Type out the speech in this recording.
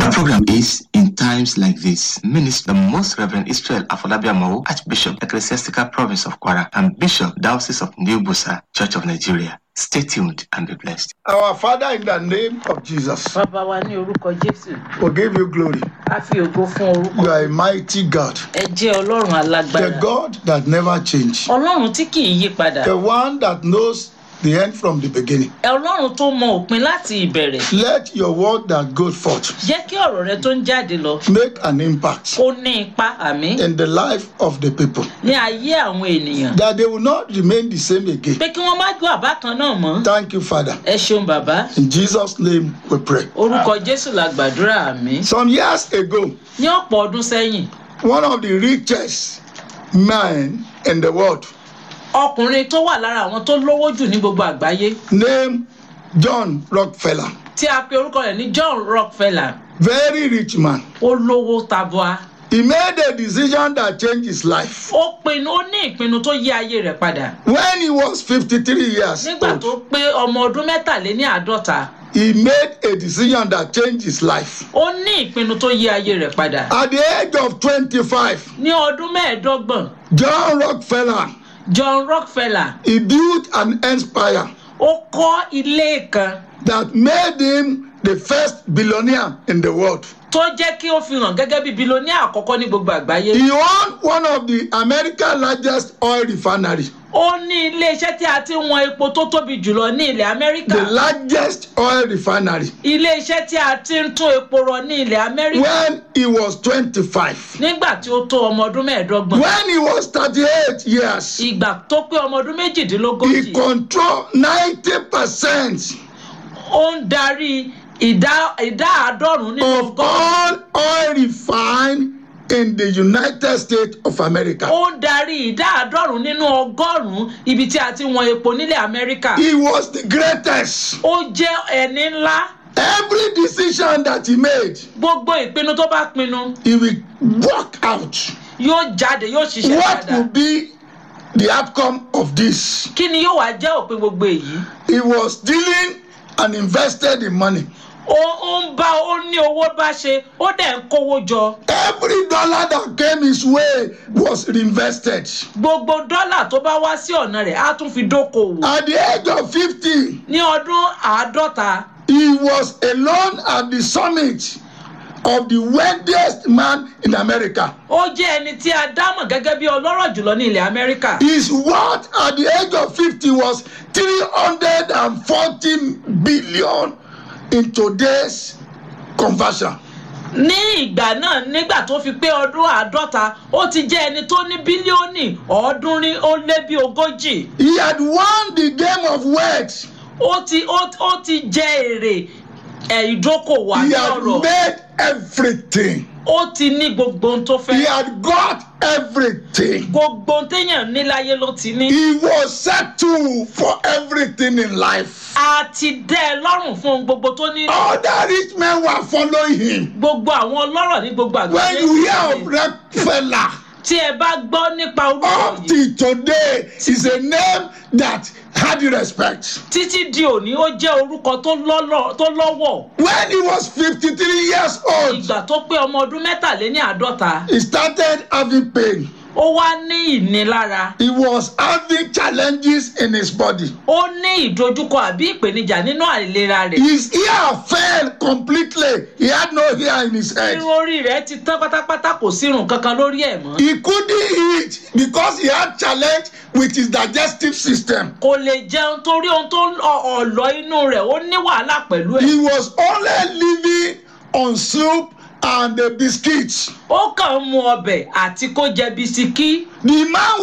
The program is In Times Like This. Minister the Most Reverend Israel Afolabiamo, Archbishop, Ecclesiastical Province of Kwara, and Bishop, Diocese of New Busa, Church of Nigeria. Stay tuned and be blessed. Our Father, in the name of Jesus, bàbá wa ní orúkọ jésù we give you glory. a fi ògo fún orúkọ You are a mighty God, ẹ jẹ́ ọlọ́run the alágbára God that never changes, ọlọ́run tí kì í yí padà the one that knows the end from the beginning. ọlọ́run tó mọ òpin láti ìbẹ̀rẹ̀ Let your word that goes forth jẹ́ kí ọ̀rọ̀ rẹ tó ń jáde lọ make an impact kó ní ipa àmì in the life of the people, ní ayé àwọn ènìyàn that they will not remain the same again. pé kí wọ́n má gbọ́ àbá kan náà mọ́ Thank you, Father. ẹ ṣeun bàbá In Jesus' name we pray. orúkọ jésù la gbàdúrà àmì Some years ago, ní ọ̀pọ̀ ọdún sẹ́yìn one of the richest men in the world, ọkùnrin tó wà lára àwọn tó lówó jù ní gbogbo àgbáyé named John Rockefeller, tí a pe orúkọ rẹ̀ ní john rockefeller very rich man, ó lówó tabua he made a decision that changed his life. ó pinnu ó ní ìpinnu tó yí ayé rẹ̀ padà When he was 53 years nígbà tó old, pé ọmọ ọdún mẹ́tàléní àádọ́ta he made a decision that changed his life. ó ní ìpinnu tó yí ayé rẹ̀ padà At the age of 25, ní ọdún mẹ́ẹ̀ẹ́dọ́gbọ̀n John Rockefeller, john rockefeller he built an empire ó kọ́ ilé kan that made him the first billionaire in the world. tó jẹ́ kí ó fi hàn gẹ́gẹ́ bí bilóníà àkọ́kọ́ ní gbogbo àgbáyé He owned one of the America's largest oil refinery, ó ní iléeṣẹ́ tí a ti ń wọn epo tó tóbi jùlọ ní ilẹ̀ amẹ́ríkà the largest oil refinery. iléeṣẹ́ tí a ti ń tún epo rọ ní ilẹ̀ amẹ́ríkà When he was 25, nígbà tí ó tó ọmọ ọdún mẹ́ẹ̀ẹ́dọ́gbọ̀n when he was 38 years, ìgbà tó pé ọmọ ọdún he méjìdínlógójì controlled 90% ó ń darí ìdá ìdá àádọ́rùn-ún nínú of ọgọ́rùn-ún all oil refined in the United States of America. ó ń darí ìdá àádọ́rùn-ún nínú ọgọ́rùn-ún ibi tí a ti wọn epo nílẹ̀ amẹ́ríkà He was the greatest. ó jẹ́ ẹni ńlá Every decision that he made, gbogbo ìpinnu tó bá pinnu he will work out. yóò jáde yóò ṣiṣẹ́ What will dáadáa be the outcome of this? kí ni yóò wá jẹ́ òpin gbogbo èyí He was dealing and invested in money. ó ó ń bá ó ní owó bá ṣe ó dẹ̀ ń kówó jọ Every dollar that came his way was reinvested. gbogbo dọ́là tó bá wá sí ọ̀nà rẹ̀ á tún fi dókòwò At the age of 50, ní ọdún àádọ́ta he was alone at the summit of the wealthiest man in America. ó jẹ́ ẹni tí a dámọ̀ gẹ́gẹ́ bí ọlọ́rọ̀ jùlọ ní ilẹ̀ amẹ́ríkà His worth at the age of 50 was 340 billion in today's conversion. ní ìgbà náà nígbà tó fi pé ọdún àádọ́ta ó ti jẹ́ ẹni tó ní bílíọ̀nì ọ̀ọ́dúnrín ó lé bí ogójì He had won the game of wealth. ó ti ó ó ti jẹ èrè ẹ̀ ìdókòwò He àti had ọ̀rọ̀ made everything. ó ti ní gbogbo ohun tó He fẹ́ had got everything. gbogbo ohun téèyàn ní láyé ló ti ní He was settled for everything in life. a ti dẹ́ ẹ lọ́rùn fún ohun gbogbo tó ní Other rich men were following him. gbogbo àwọn ọlọ́rọ̀ ní gbogbo When àgbáyé you hear of Rockefeller, tí ẹ bá gbọ́ nípa orúkọ up yìí till today is a name that had respect. títí di òní ó jẹ́ orúkọ tó lọ́lọ́- tó lọ́wọ́ When he was 53 years old, ìgbà tó pé ọmọ ọdún mẹ́tàléní àádọ́ta he started having pain. ó wá ní ìnilára He was having challenges in his body. ó ní ìdojúkọ àbí ìpèníjà nínú àìlera rẹ̀ His ear fell completely. He had no hair in his head. irun orí rẹ̀ ti tán pátápátá kò sí irun kankan lórí ẹ̀ mọ́ He couldn't eat because he had challenge with his digestive system. kò lè jẹun torí ohun tó ọ- ọ̀lọ́ inú rẹ̀ ó ní wàhálà pẹ̀lú ẹ̀ He was only living on soup and the biscuits. ó kàn ń mu ọbẹ̀ àti kó jẹ bisikí The man